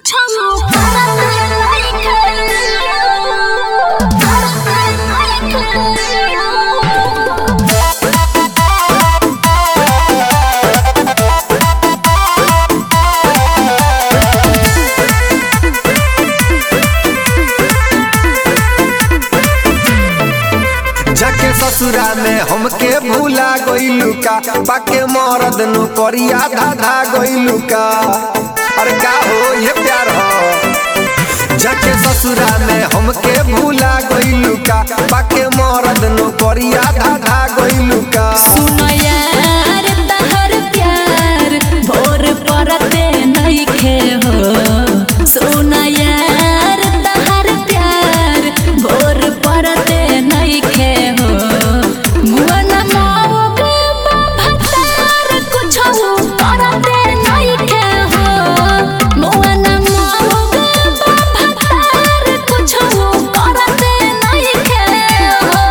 कुछ करत नहीं जाके ससुरा में हमके भूला गइलू का पाके मरद नु करिया धाधा गइलू का अरे का हो ये प्यार हो जाके ससुरा में हमके भूला गइलू का पाके मरद नु करिया धाधा गइलू का सुनो यार तहर प्यार भोर परते नइखे हो सुनो यार तहर प्यार भोर परते नइखे हो मुअन मौग भतार कुछो करते नइखे हो मुअन मौग भतार कुछो करते नइखे हो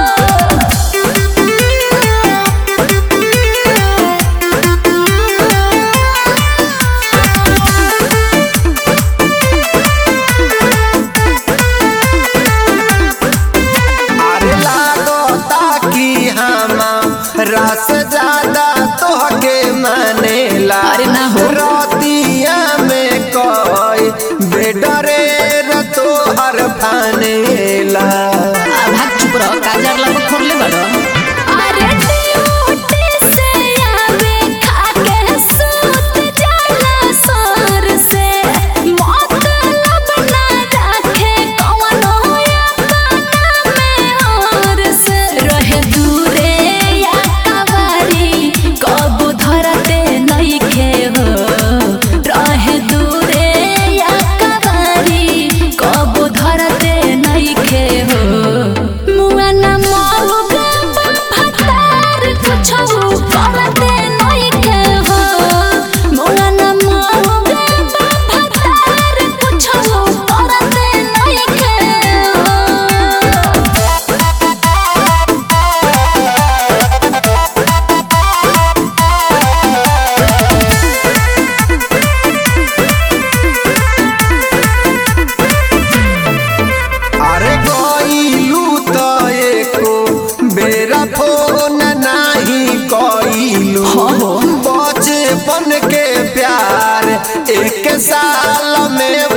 अरे लागता कि हमारा से ज्यादा तोहके मानेला अरे ना हो। रतिया में कोई बेडरे र तोहर फानेला भाग चुप रहो काजर लग खोरले बड़ो अरे ड्यूटी से आवे खाके सूत जाला सर से मतलब ना रखे कवनो अपना में और से रहे दूरे या कवारी कब धरते नइखे हो रहे दूरे या कवारी कब धरते नइखे हो मुआना मौग भतार कुछो करते नइखे हो मुआना मौग भतार कुछो करते नइखे हो अरे गइलू त एको बेरा फोन नाही कइलू बचपन के प्यार एक साल में